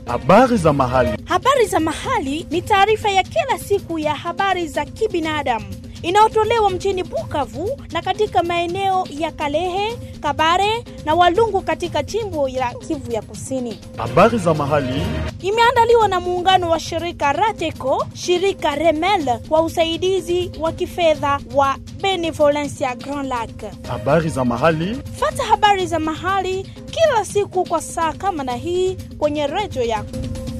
Habari za mahali. Habari za mahali ni taarifa ya kila siku ya habari za kibinadamu inayotolewa mjini Bukavu na katika maeneo ya Kalehe, Kabare na Walungu katika jimbo la Kivu ya Kusini. Habari za mahali. Imeandaliwa na muungano wa shirika Rateco, shirika Remel kwa usaidizi wa kifedha wa Benevolencia Grand Lac. Habari za mahali. Fata habari za mahali kila siku kwa saa kama na hii kwenye redio yako.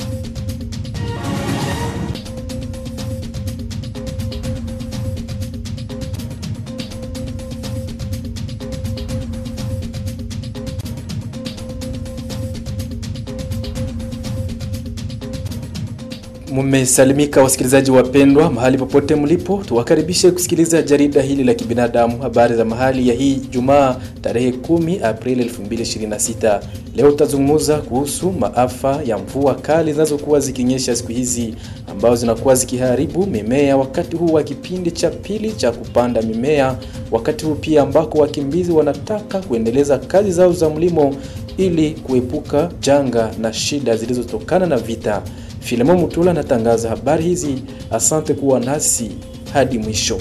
Mumesalimika wasikilizaji wapendwa, mahali popote mlipo, tuwakaribishe kusikiliza jarida hili la kibinadamu, habari za mahali ya hii Jumaa tarehe 10 Aprili 2026. Leo tutazungumza kuhusu maafa ya mvua kali zinazokuwa zikinyesha siku hizi, ambazo zinakuwa zikiharibu mimea wakati huu wa kipindi cha pili cha kupanda mimea, wakati huu pia ambako wakimbizi wanataka kuendeleza kazi zao za mlimo ili kuepuka janga na shida zilizotokana na vita. Filemon Mutula anatangaza habari hizi. Asante kuwa nasi hadi mwisho.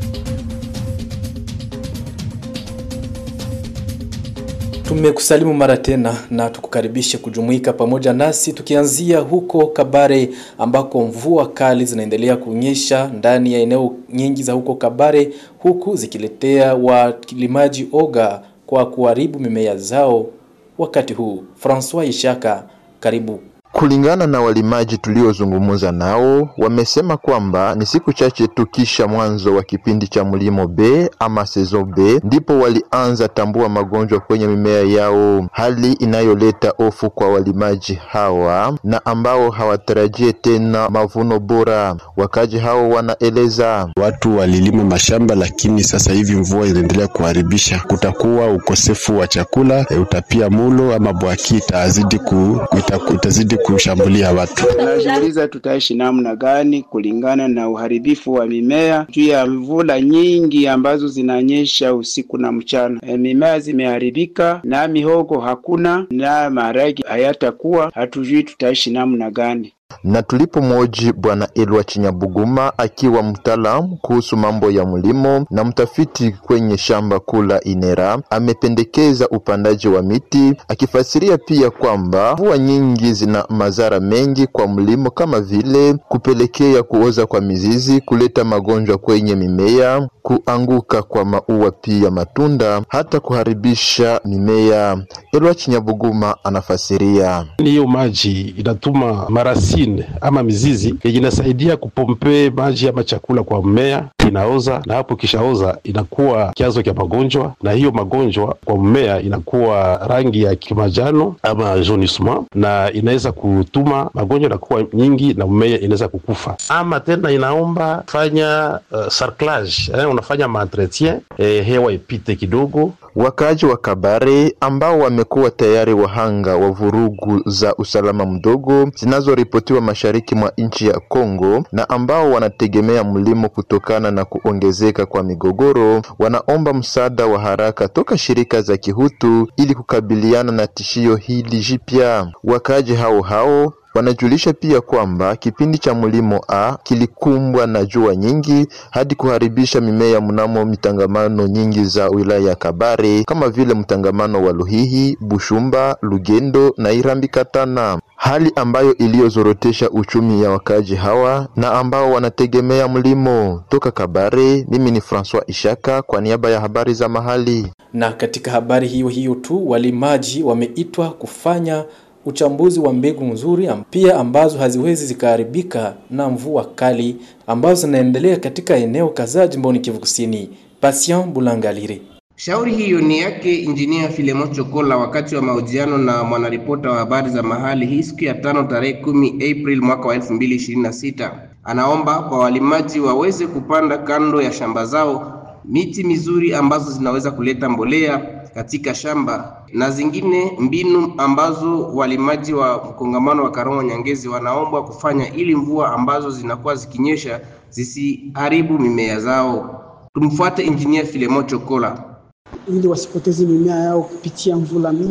Tumekusalimu mara tena na tukukaribishe kujumuika pamoja nasi tukianzia huko Kabare ambako mvua kali zinaendelea kunyesha ndani ya eneo nyingi za huko Kabare huku zikiletea wakilimaji oga kwa kuharibu mimea zao wakati huu. Francois Ishaka, karibu. Kulingana na walimaji tuliozungumza nao, wamesema kwamba ni siku chache tu kisha mwanzo wa kipindi cha mlimo B ama sezo B ndipo walianza tambua magonjwa kwenye mimea yao, hali inayoleta hofu kwa walimaji hawa na ambao hawatarajie tena mavuno bora. Wakaji hao wanaeleza watu walilima mashamba, lakini sasa hivi mvua inaendelea kuharibisha. Kutakuwa ukosefu wa chakula, utapia mulo ama bwaki itazidi ku, ita, itazidi kushambulia watu. Tunajiuliza tutaishi namna gani kulingana na uharibifu wa mimea juu ya mvula nyingi ambazo zinanyesha usiku na mchana. E, mimea zimeharibika na mihogo hakuna na maharagi hayatakuwa, hatujui tutaishi namna gani na tulipomwoji Bwana Elwa Chinyabuguma akiwa mtaalamu kuhusu mambo ya mlimo na mtafiti kwenye shamba kula Inera, amependekeza upandaji wa miti, akifasiria pia kwamba mvua nyingi zina madhara mengi kwa mlimo kama vile kupelekea kuoza kwa mizizi, kuleta magonjwa kwenye mimea, kuanguka kwa maua, pia matunda, hata kuharibisha mimea. Elwa Chinyabuguma anafasiria hiyo maji inatuma marasi ama mizizi yenye inasaidia kupompe maji ama chakula kwa mmea, inaoza na hapo kishaoza inakuwa chanzo cha magonjwa, na hiyo magonjwa kwa mmea inakuwa rangi ya kimajano ama jaunissement, na inaweza kutuma magonjwa inakuwa nyingi na mmea inaweza kukufa. Ama tena inaomba fanya uh, sarclage eh, unafanya maentretien eh, hewa ipite kidogo. Wakaaji wa Kabare ambao wamekuwa tayari wahanga wa vurugu za usalama mdogo zinazoripotiwa mashariki mwa nchi ya Kongo na ambao wanategemea mlimo kutokana na kuongezeka kwa migogoro, wanaomba msaada wa haraka toka shirika za kihutu ili kukabiliana na tishio hili jipya. Wakaaji hao hao wanajulisha pia kwamba kipindi cha mlimo A kilikumbwa na jua nyingi hadi kuharibisha mimea mnamo mitangamano nyingi za wilaya ya Kabare kama vile mtangamano wa Luhihi, Bushumba, Lugendo na Irambi Katana, hali ambayo iliyozorotesha uchumi ya wakaji hawa na ambao wanategemea mlimo. Toka Kabare, mimi ni Francois Ishaka kwa niaba ya habari za mahali. Na katika habari hiyo hiyo tu, walimaji wameitwa kufanya uchambuzi wa mbegu nzuri pia ambazo haziwezi zikaharibika na mvua kali ambazo zinaendelea katika eneo kadhaa jimboni Kivu Kusini. Patient Bulangalire. Shauri hiyo ni yake Injinia Filemon Chokola wakati wa mahojiano na mwanaripota wa habari za mahali hii siku ya tano tarehe kumi April mwaka wa elfu mbili ishirini na sita. Anaomba kwa walimaji waweze kupanda kando ya shamba zao miti mizuri ambazo zinaweza kuleta mbolea katika shamba na zingine mbinu ambazo walimaji wa mkongamano wa Karongo Nyangezi wanaombwa kufanya ili mvua ambazo zinakuwa zikinyesha zisiharibu mimea zao. Tumfuate Injinia Filemon Chokola. ili wasipoteze mimea yao kupitia mvula mingi.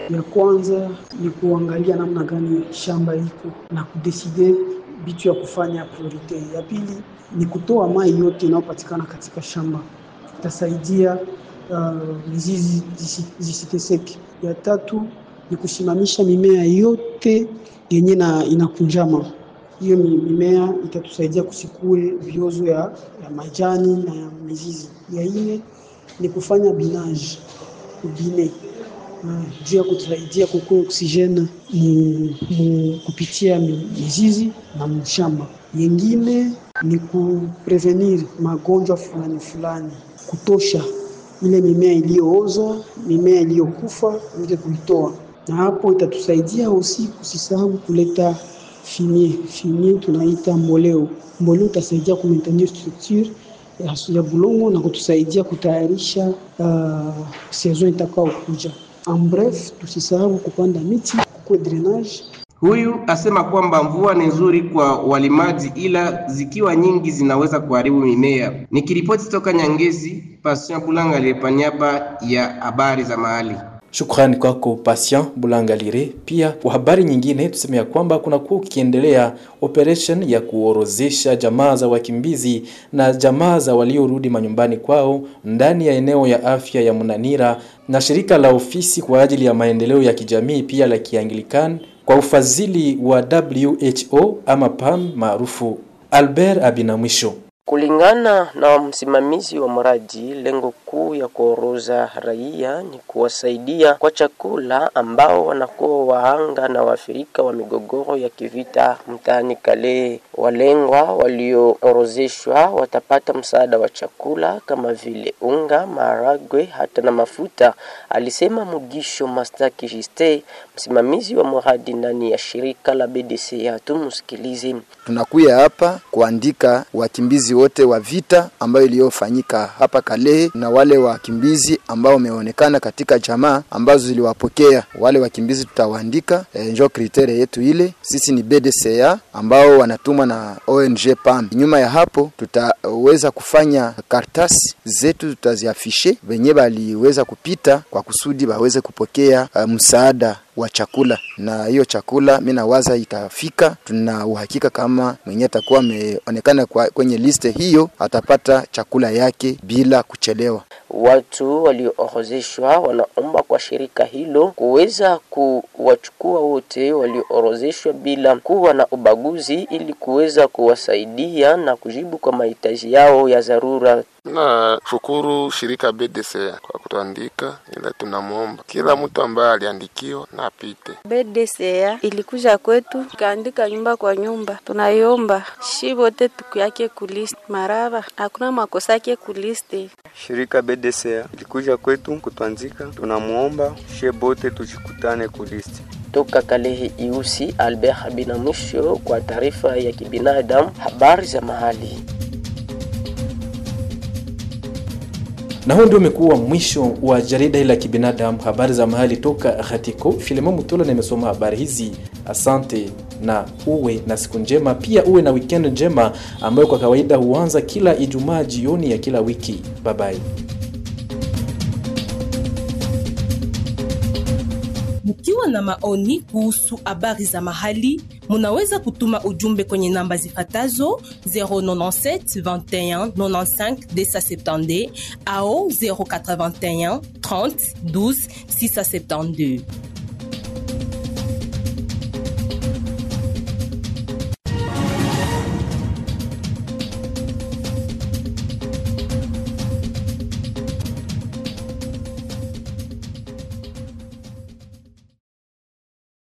Ya kwanza ni kuangalia namna gani shamba iko na kudeside bitu ya kufanya priorite. Ya pili ni kutoa mai yote inayopatikana katika shamba, itasaidia uh, mizizi zisiteseke. Ya tatu ni kusimamisha mimea yote yenye na inakunjama. Hiyo mimea itatusaidia kusikue viozo ya, ya majani na ya mizizi. Ya nne ni kufanya binage ubine juu ya kutusaidia kukua oksijeni mu kupitia mizizi na mshamba. Yengine ni kuprevenir magonjwa fulani fulani, kutosha ile mimea iliyooza, mimea iliyokufa ile kuitoa, na hapo itatusaidia usi kusisahau kuleta fimie. Fimie tunaita mboleo. Mboleo utasaidia ku maintenir structure ya, ya bulongo na kutusaidia kutayarisha uh, saison itakao kuja. En bref, tusisahau kupanda miti, kukue drainage. Huyu asema kwamba mvua ni nzuri kwa walimaji, ila zikiwa nyingi zinaweza kuharibu mimea. Nikiripoti toka Nyangezi, Patient Bulanga kwa niaba ya habari za mahali. Shukrani kwako Patient Bulangalire. Pia kwa habari nyingine tuseme ya kwamba kunakuwa ukiendelea operation ya kuorozesha jamaa za wakimbizi na jamaa za waliorudi manyumbani kwao ndani ya eneo ya afya ya Munanira na shirika la ofisi kwa ajili ya maendeleo ya kijamii pia la Kianglikani kwa ufadhili wa WHO ama PAM maarufu. Albert Abinamwisho. Kulingana na msimamizi wa mradi, lengo kuu ya kuoroza raia ni kuwasaidia kwa chakula ambao wanakuwa wahanga na waathirika wa migogoro ya kivita mtaani Kale. Walengwa walioorozeshwa watapata msaada wa chakula kama vile unga, maharagwe hata na mafuta, alisema Mugisho Mastaki Jiste, msimamizi wa mradi ndani ya shirika la BDC. Tumsikilize. Tunakuya hapa kuandika wakimbizi wote wa vita ambayo iliyofanyika hapa Kalehe na wale wakimbizi ambao wameonekana katika jamaa ambazo ziliwapokea wale wakimbizi, tutawaandika e, njo kriteria yetu ile. Sisi ni BDCA ambao wanatumwa na ONG PAM. Nyuma ya hapo, tutaweza kufanya kartasi zetu, tutaziafishe wenye baliweza kupita kwa kusudi baweze kupokea uh, msaada wa chakula na hiyo chakula mi nawaza itafika. Tuna uhakika kama mwenye atakuwa ameonekana kwenye liste hiyo atapata chakula yake bila kuchelewa. Watu walioorozeshwa wanaomba kwa shirika hilo kuweza kuwachukua wote walioorozeshwa bila kuwa na ubaguzi, ili kuweza kuwasaidia na kujibu kwa mahitaji yao ya dharura. Na shukuru shirika BDC kwa kutuandika, ila tunamwomba kila mtu ambaye aliandikiwa na apite. BDC ilikuja kwetu ikaandika nyumba kwa nyumba, tunaiomba shi wote tukuyake kuliste maraba, hakuna makosa yake kuliste. Shirika BDC ilikuja kwetu kutuandika, tunamuomba she bote tuchikutane kuliste. Toka Kalehe Iusi, Albert Binamwisho kwa taarifa ya kibinadamu, habari za mahali. Na huo ndio umekuwa mwisho wa jarida hili la kibinadamu, habari za mahali toka Ghatiko. Filemo Mutula nimesoma habari hizi. Asante na uwe na siku njema, pia uwe na weekend njema ambayo kwa kawaida huanza kila Ijumaa jioni ya kila wiki. Bye bye. Mkiwa na maoni kuhusu habari za mahali, munaweza kutuma ujumbe kwenye namba zifatazo 097 21 95 270 au 081 30 12 672.